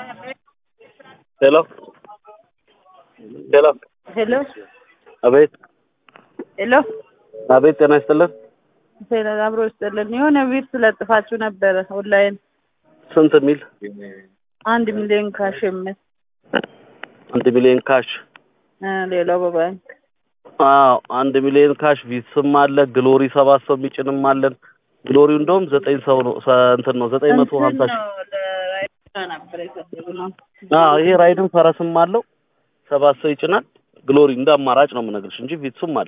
ሄሎ ሄሎ ሄሎ አቤት ሄሎ አቤት ጤና ይስጥልን ሄሎ አብሮ ይስጥልን። የሆነ ቤት ስለጥፋችሁ ነበረ ኦንላይን ስንት ሚል አንድ ሚሊዮን ካሽ የሚል አንድ ሚሊዮን ካሽ እ ሌላው በባንክ አዎ አንድ ሚሊዮን ካሽ ቪትስም አለ ግሎሪ ሰባት ሰው የሚጭንም አለን ግሎሪው እንደውም ዘጠኝ ሰው ነው ሰ- እንትን ነው ዘጠኝ መቶ ሀምሳ ሺህ ነበር የፈለግነው። አዎ ይሄ ራይድም ፈረስም አለው ሰባት ሰው ይጭናል ግሎሪ እንደ አማራጭ ነው የምነግርሽ እንጂ ቪትስም አለ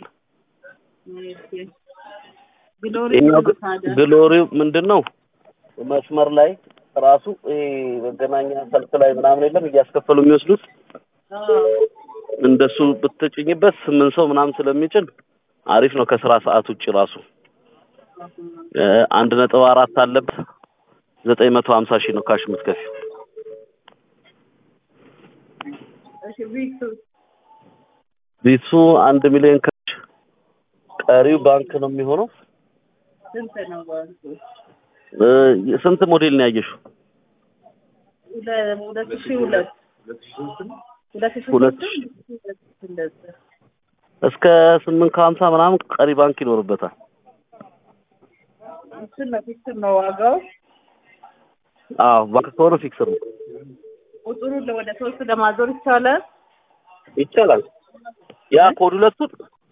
ግሎሪ ይሄኛው ግ- ግሎሪው ምንድን ነው መስመር ላይ ራሱ ይሄ መገናኛ ሰልፍ ላይ ምናምን የለም እያስከፈሉ የሚወስዱት እንደሱ ብትጭኝበት ስምንት ሰው ምናምን ስለሚጭን አሪፍ ነው ከስራ ሰዓት ውጭ ራሱ እ አንድ ነጥብ አራት አለበት ዘጠኝ መቶ ሀምሳ ሺህ ነው ካሽ የምትከፊው እሺ ቪክሱ ቢሱ አንድ ሚሊዮን ካሽ ቀሪው ባንክ ነው የሚሆነው ስንት ነው ባንኩ? እ ስንት ሞዴል ነው ያየሽው ሁለ- ሁለት ሺህ ሁለት ሁለት ሺህ ሁለት ሁለት እንደዛ እስከ ስምንት ከሀምሳ ምናምን ቀሪ ባንክ ይኖርበታል እንትን ነው ፊክስ ነው ዋጋው አዎ ባንክ ከሆነ ፊክስር ነው ቁጥሩን ወደ ሶስት ለማዞር ይቻላል። ይቻላል ያ ኮድ ሁለቱን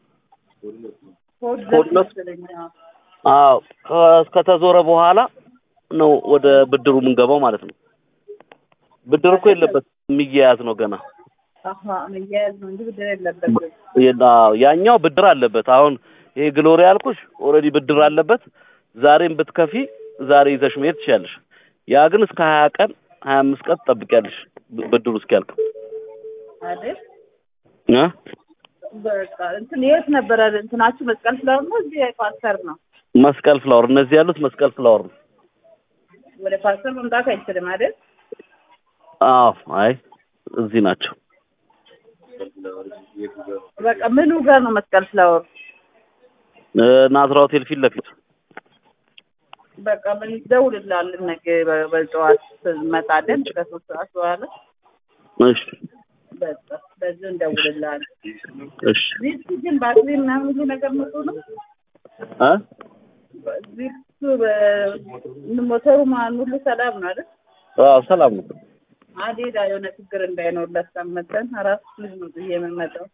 ኮድ ኮድ ሁለት መሰለኝ። አዎ። አዎ ከ- ከተዞረ በኋላ ነው ወደ ብድሩ የምንገባው ማለት ነው ብድር እኮ የለበት የሚያያዝ ነው ገና አሀ መያያዝ ነው እንጂ ብድር የለበትም። የ- አዎ፣ ያኛው ብድር አለበት አሁን ይሄ ግሎሪ ያልኩሽ ኦልሬዲ ብድር አለበት ዛሬም ብትከፊ ዛሬ ይዘሽ መሄድ ትችያለሽ ያ ግን እስከ ሀያ ቀን ሀያ አምስት ቀን ትጠብቂያለሽ ብ- ብድሩ እስኪያልቅ አይደል? እ በቃ እንትን የት ነበረ እንትናችሁ መስቀል ፍላወር ነው እዚህ ፓስተር ነው? መስቀል ፍላወር እነዚህ ያሉት መስቀል ፍላወር ነው ወደ ፓስተር መምጣት አይችልም አይደል? አዎ አይ እዚህ ናቸው በቃ ምኑ ጋር ነው መስቀል ፍላወር? እ ናዝራ ሆቴል ፊት ለፊት በቃ ምን ደውልላለን ነገ በ- በጠዋት እንመጣለን ከሶስት ሰዓት በኋላ እሺ በቃ በዚህ እንደውልላለን። እሺ ዚፕ ግን ባትሪ ምናምን ሁሉ ነገር መጡ ነው እ ዚፕ ሞተሩ ማን ሁሉ ሰላም ነው አይደል? አዎ ሰላም ነው አዴዳ የሆነ ችግር እንዳይኖር ላስቀመጠን አራት ልጅ ነው ብዬ የምመጣው።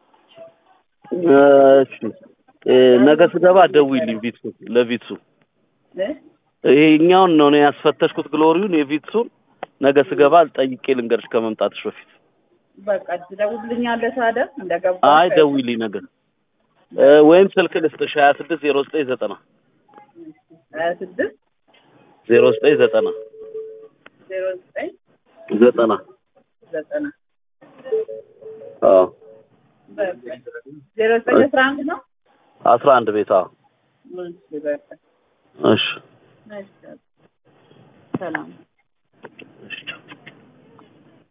እሺ እ ነገ ስገባ ደውይልኝ ቪትሱ ለቪትሱ እ? ይሄኛውን ነው እኔ ያስፈተሽኩት ግሎሪውን የቪትሱን ነገ ስገባ ጠይቄ ልንገርሽ ከመምጣትሽ በፊት በቃ ትደውልልኛለህ ታዲያ እንደገባ አይ ደውይልኝ ነገ እ ወይም ስልክ ልስጥሽ ሀያ ስድስት ዜሮ ዘጠኝ ዘጠና ሀያ ስድስት ዜሮ ዘጠኝ ዘጠና ዜሮ ዘጠኝ ዘጠና ዘጠና አዎ በቃ ዜሮ ዘጠኝ አስራ አንድ ነው። አስራ አንድ ቤት አዎ እሺ በቃ እሺ እሺ ሰላም እሺ